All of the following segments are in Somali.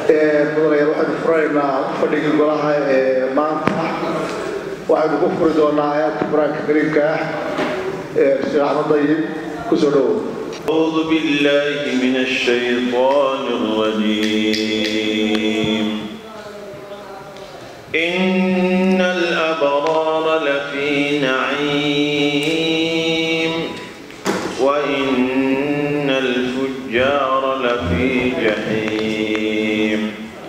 mudanayaal waxaynu furanaynaa fadhigii golaha ee maanta waxaynu ku furi doonaa aayaadka qur-aanka kariimka ah ee sheekh axmed dayib kusoo dhowow أعوذ بالله من الشيطان الرجيم إن الأبرار لفي نعيم وإن الفجار لفي جحيم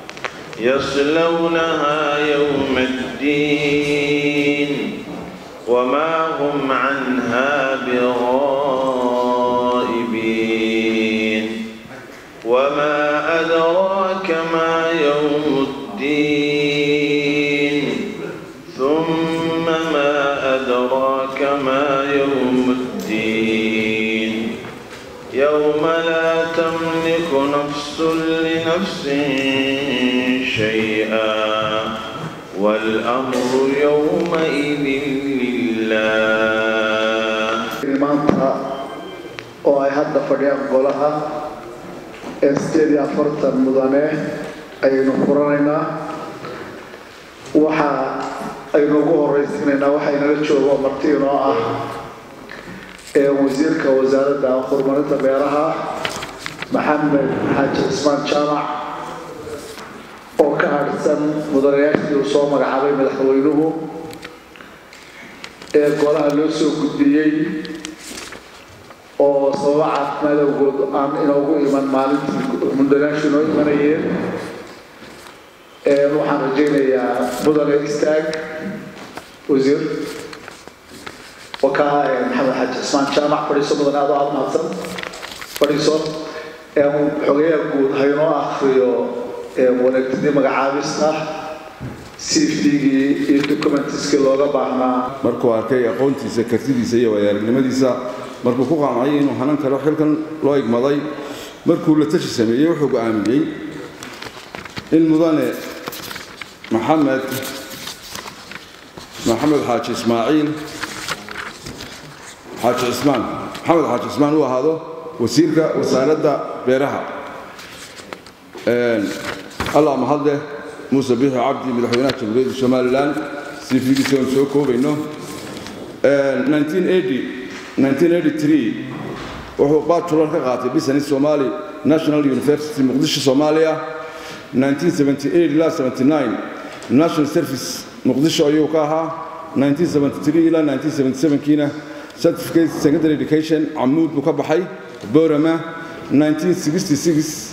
يصلونها يوم الدين وما هم عنها بغائبين وما أدراك ما يوم الدين ثم ما أدراك ما يوم الدين يوم لا تملك نفس لنفس شيئا والأمر يومئذ لله maanta oo ay hadda fadhiyaan golaha ee sideed iyo afartan mudane ayaynu furanaynaa waxa aynu ugu horeysiinaynaa waxaynala joogo marti inoo ah ee wasiirka wasaaradda horumarinta beeraha maxamed xaaji cismaan jaamac oo ka hadhsan mudanayaashii uu soo magacaabay madaxweynuhu ee golaha loo soo gudbiyey oo sababo caafimaad awgood aan inoogu iman maalintii mudanayaashu inoo imanayeen waxaan rajaynayaa mudane istaag wasiir wakaa maxamed xaaji cismaan jaamac fadhiiso mudane adoo aada mahadsan fadhiiso xogeyaha guud haynoo akriyo wanaagtidii magacaabista cvgii iyo documentiskii looga baahnaa markuu arkay aqoontiisa kartidiisa iyo waayaaragnimadiisa markuu ku qancay inuu hanan karo xilkan loo igmaday markuu la tashi sameeyey wuxuu go'aamiyey in mudane maxamed maxamed xaaji ismaaciil xaaji cismaan maxamed xaaji cismaan uu ahaado wasiirka wasaaradda beeraha allah mahadleh muuse bixi cabdi madaxweynaha jamhuuriyadda somalilan cvgiisa oon soo koobayno 1983 wuxuu bachelor ka qaatay business somali national university muqdisho soomaaliya 1978 ilaa 79 national service muqdisho ayuu ka ahaa 1973 ilaa 1977kiina certificate secondary education camuud buu ka baxay borama 1966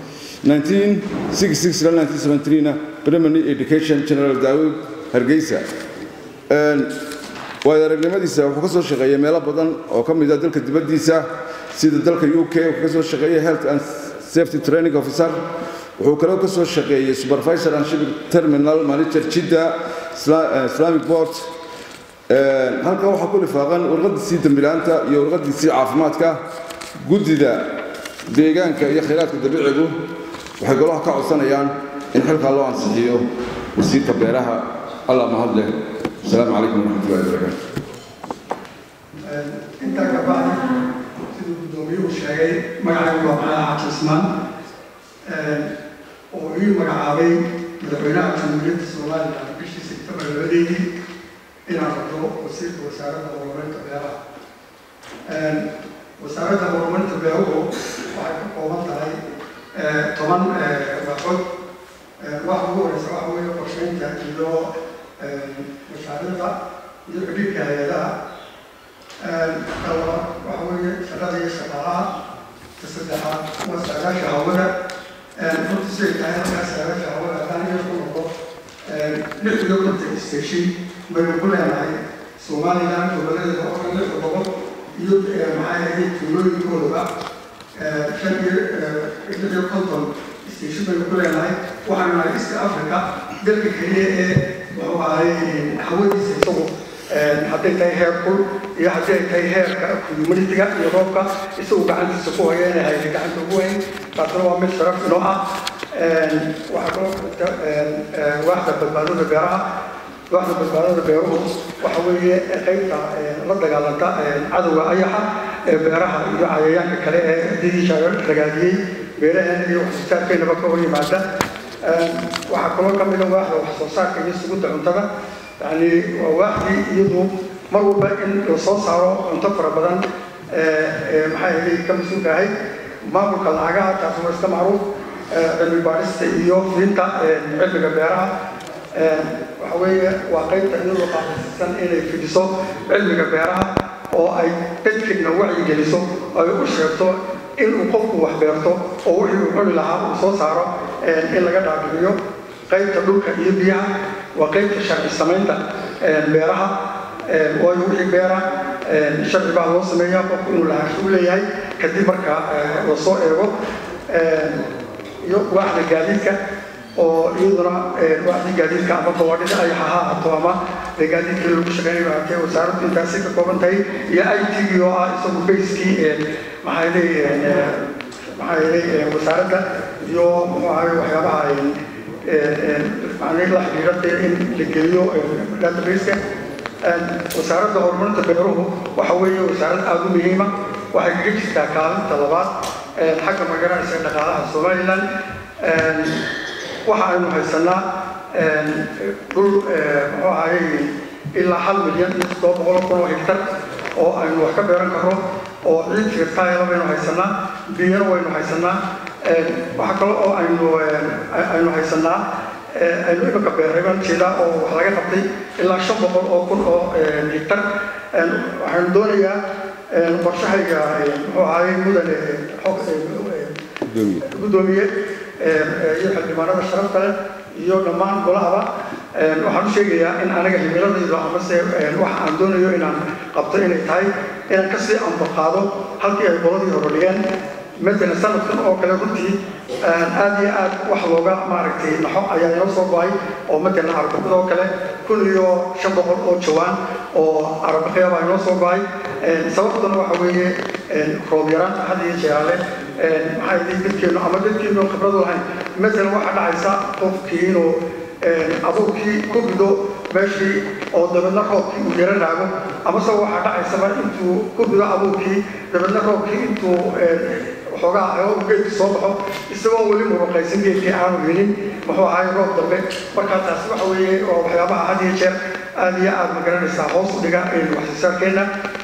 1966 ilaa 1973na primary education general daawud hargeysa waayo aragnimadiisa wuxuu ka soo shaqeeyey meelo badan oo ka mid ah dalka dibaddiisa sida dalka u k wuxuu ka soo shaqeeyey health and safety training officer wuxuu kaloo ka soo shaqeeyey supervisor and shipping terminal manager jidda islamic board halkan waxaa ku lifaaqan warqadiisii dambilaanta iyo warqadiisii caafimaadka guddida deegaanka iyo khayraadka dabiicigu waxay golaha ka codsanayaan in xilkaa loo ansixiyo wasiirka beeraha allah mahadleh asalaamu calaykum waraxmatullahi wabarakaatu intaa ka bacdi siduu guddoomiyuhu sheegay magacaygu waa maxamed xaaji cismaan oo ii magacaabay madaxweynaha jamhuuriyadda somalilan bishii sebtembar labadeedii inaan noqdo wasiirka wasaaradda horumarinta beeraha wasaaradda horumarinta beeruhu waxay ka kooban tahay toban waxood waxa ugu horeysa waxa weeye qorsheynta iyo mashaariicda iyo xidhiidhka hay-adaha kalabaad waxa weeye shaqada iyo shaqaalaha ka saddexaad waa saagaasha hawada runtii siday tahay halkaa saagaasha hawada haddaan iyo ku noqdo lix iyo konton station baynu ku leenahay somaliland goboleeda oo dhan lix gobol iyo maxay ahayd tuulooyinkoodaba shan iyo lix iyo konton station baynu ku leenahay waxaanu nahay east africa dalka keliya ee wuxuu ahay hawadiisa isagu hadday tahay heer kul iyo haddii ay tahay heerka communitiga iyo roobka isagu gacantiisa ku haya inay haysa gacanta ugu weyn taasna waa mid sharaf inoo ah waxaa kaloo jirta waaxda badbaadada beeraha waaxda badbaadada beeruhu waxa weeye qaybta la dagaalanta cadowga ayaxa ee beeraha iyo cayayaanka kale ee didii ragaadiyey beeraheena iyo waxsoosaarkeennaba ka hor yimaada waxaa kaloo ka mid a waaxda wax soo saarka iyo sugidda cuntada yani waa waaxdii iyadu mar walba in la soo saaro cunto fara badan maxaa yeelay ka mas-uulka ahayd maamulka lacagaha taas waa iska macruuf cilmi baadhista iyo fiinta cilmiga beeraha waxa weeye waa qaybta iyadoo qaadaysan inay fidiso cilmiga beeraha oo ay dadkeedna wacyigeliso ay u sheegto inuu qofku wax beerto oo wixii uu cuni lahaa uu soo saaro in laga dhaadhiciyo qaybta dhulka iyo biyaha waa qaybta sharci samaynta beeraha waayo wixii beera sharci baa loo sameeyaa qofku inuu lahaansho u leeyahay kadib marka la soo eego iyo waaxda gaadiidka oo iyaduna waaxdii gaadiidka ama gawaadhida ay ha ahaato ama gaadiidkii lagu shaqeynayo haatee wasaaraddu intaasi ka kooban tahay iyo i t oo ah isagu bayskii maxaa yeelay maxaa yeelay wasaaradda iyo muxuu ahay waxyaabaha macnay la xidhiidha in la geliyo databaseka wasaaradda horumarinta beeruhu waxa weeye wasaarad aada u muhiima waxay kaga jirtaa kaalinta labaad xagga magaranaysa dhaqaalaha somaliland waxa aynu haysanaa dhul muxuu ahayey ilaa hal milyan iyo toddoba boqol kun oo hektar oo aynu wax ka beeran karno oo ciid firtaayala baynu haysanaa biyana waynu haysanaa waxa kale oo aynu aynu haysanaa aynu imika beeray baan jeedaa oo wax laga qabtay ilaa shan boqol oo kun oo hektar waxaynu doonayaa qorshahayga muxuu ahayey mudane gudoomiye iyo xildhibaanada sharafta leh iyo dhammaan golahaba waxaan u sheegayaa in aniga himiladaydu amase waxa aan doonayo inaan qabto inay tahay inaan kasii ambaqaado halkii ay qoladii hore dhigeen مثلا sanadkan oo kale runtii aad iyo aad wax looga maaragtay naxo ayaa inoo soo go-ay oo matalan arbaqada oo kale kun iyo shan boqol oo jawaan oo arbaqya baa inoo soo go-ay sababtuna waxa weeye roob yaraan had iyo jeeraale maxaa yidhi dadkeenu ama dadkeenu khibradu lahayn matalan waxaa dhacaysa qofkii inuu abuurkii ku rido meeshii oo dabeedna roobkii uu yara raago amase waxaa dhacaysaba intuu ku rido abuurkii dabeedna roobkii intuu waxoogaa oo geedkii soo baxo isagoo weli muruqaysan geedkii aanu helin muxuu ahaay roob dambe markaa taasi waxa weeye waa waxyaabaha had iyo jeer aad iyo aad magaranaysaa hoos u dhiga waxsoosaarkeenna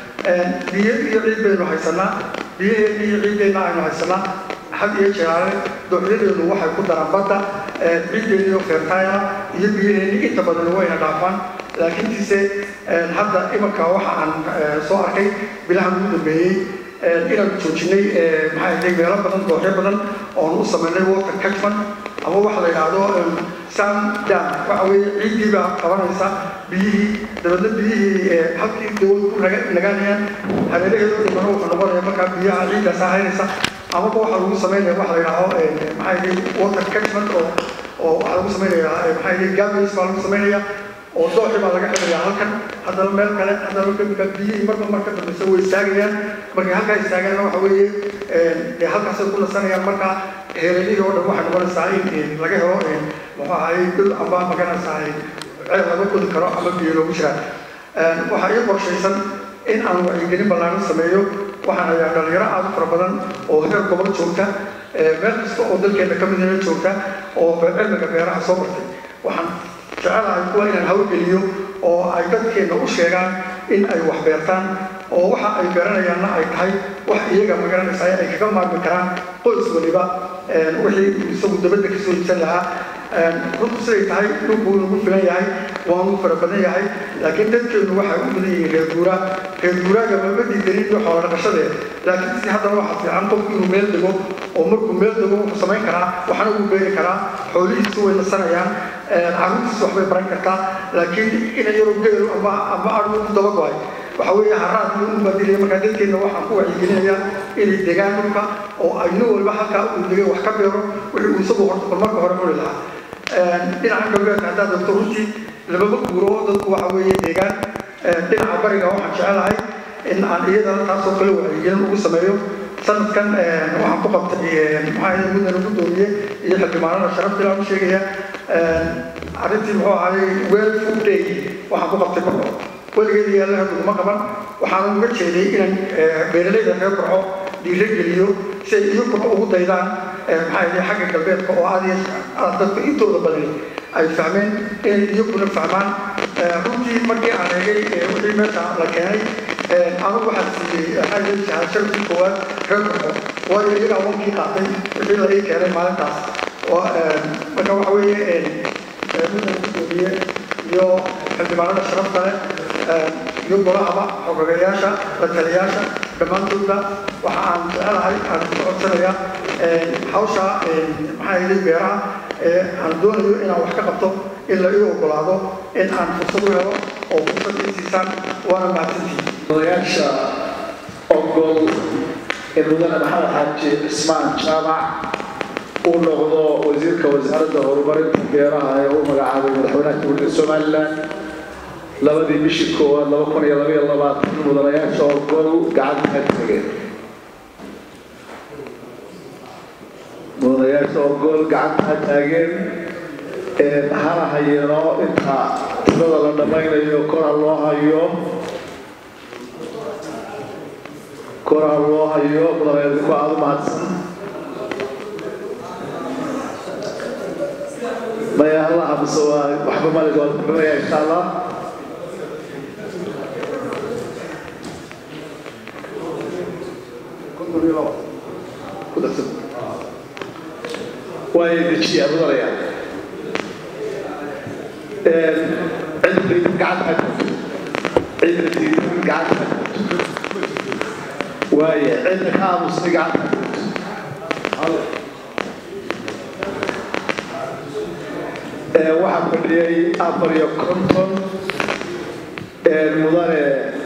biyo iyo ciid baynu haysanaa biyaheena iyo ciiddeenna aynu haysanaa had iyo jeeraale dooxyadeenu waxay ku daraan badda ciiddeena iyo feertaayna iyo biyaheeni inta badan wayna dhaafaan laakiintiise hadda imanka waxa aan soo arkay bilahan ugu dambeeyey inaan joojinay maxaa yahay meelo badan dooxyo badan oon u samaynay water catchment ama waxa la yidhaahdo sun dam waxa weeye ciiddii baa qabanaysa biyihii dabeedna biyihii halkii dawlad ku nagaanayaan hareeraheedu dhimano wuxuu noqonaya markaa biyaha ciiddaas haynaysa amaba waxa lagu samaynaya waxa la yidhaahdo maxaa yahay water catchment oo oo waxaa lagu samaynaya maxaa yahay gabays baa lagu samaynaya oo dooxi baa laga xidhayaa halkan haddana meel kale haddana kamika biyihii marba marka dambeysa way istaagayaan markay halkaa istaagaanna waxa weeye dee halkaasay ku nasanayaan marka heelalihii oo dhan waxay noqonaysaa in laga helo muxuu ahaayey dhul amba maganaysaa ceel laga kodi karo ama biyo loogu jiraan waxaa ii qorshaysan in aan wacyigelin ballaaran sameeyo waxaan ayaa dhalinyaro aad u fara badan oo heer gobol joogta meel kasta oo dalkeena ka midina joogta oo cilmiga beeraha soo bartay waxaan jecelahay kuwa inaan hawlgeliyo oo ay dadkeena u sheegaan in ay wax beertaan oo waxa ay beeranayaanna ay tahay wax iyaga magaranaysaa ay kaga maarmi karaan qoys waliba wixii isagu dabadda kasoo iibsan lahaa runtu siday tahay dhulku nagu filan yahay waanu fara badan yahay laakiin dadkeenu waxay u badan yihiin reer guuraa reer guuraaga mama diidanin iyo xoola dhaqashadee laakiin si haddana waxaa fiican qofku inuu meel dego oo markuu meel dego wuxuu samayn karaa waxna uu beeri karaa xoolihiisu way nasanayaan carruurtiisu waxbay baran kartaa laakiin ina yaroo geelu ama ama adhu ku daba go-ay waxa weeye haraad iyo u baadilaya markaa dadkeena waxaan ku wacyigelinayaa inay degaan dhulka oo ay nin walba halkaa uu degay wax ka beero wixii uu isagu horta bal marka hore cuni lahaa dhinaca galbeedka haddaad dogto runtii lababa guuro dadku waxa weeye deegaan dhinaca bariga waxaan jecelahay in aan iyadana taasoo kale wacyigelin ugu sameeyo sanadkan waxaan ku qabtay maxaa yahay mudane gudoomiye iyo xildhibaanada sharafta ilaan u sheegaya arrintii muxuu ahaayey well food day waxaan ku qabtay barco weligeeda yaalla haduguma qaban waxaan uga jeeday inaan beeralayda reer barco dhiiro geliyo si ay iyaguna ugu daydaan maxaa yidhi xagga galbeedka oo aad iyo aad dadka intooda badani ay fahmeen inay iyaguna fahmaan runtii markii aan eegay wixii meesha la keenay anigu waxaan siiyey maxaa yidhi shahaadshadii koowaad reer baxo waayo iyagaa wankii qaatay wixii la ii keenay maalintaas marka waxa weeye midaan gudoomiye iyo xildhibaanada sharafta leh iyo golahaba xogagayaasha la taliyaasha dhammaantoodba waxa aan jecelahay aan ku codsanayaa hawsha maxaa yidhi beeraha ee aan doonayo inaan wax ka qabto in la ii ogolaado in aan fursad u helo oo fursad ii siisaan waana mahadsantihiin odayaasha ogol in mudane maxamed xaaji cismaan jaamac uu noqdo wasiirka wasaaradda horumarinta beeraha ee u magacaabay madaxweynaha jamhuuriyadda somalilan labadii bishii koowaad laba kun iyo labaiyo labaatan mudanayaasha ogol gacanta ka tageen mudanayaasha ogol gacanta ha taageen hana hayeeno inta tirada la dhammaynayo kora loo hayo kora loo hayo mudanayaadku aada u mahadsan maya allah mise waa waxba malik waa kuxumaya insha allah waay dejiyaa mudanaya cidda gacanta cidda diidan gacanta waaye cidda ka aamusnay gacanta waxaa fadhiyay afar iyo konton mudane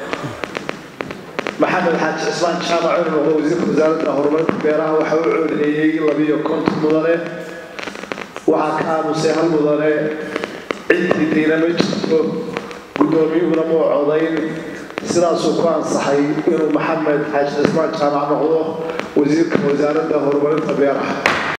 maxamed xaaji cismaan jaamac inuu noqdo wasiirka wasaaradda horumarinta beeraha waxa u coodeeyey labiyo konton mudane waxaa ka aamusay hal mudane ciddii diina ma jirto guddoomiyuhuna muu codayn sidaasuu ku ansaxay inuu maxamed xaaji cismaan jaamac noqdo wasiirka wasaaradda horumarinta beeraha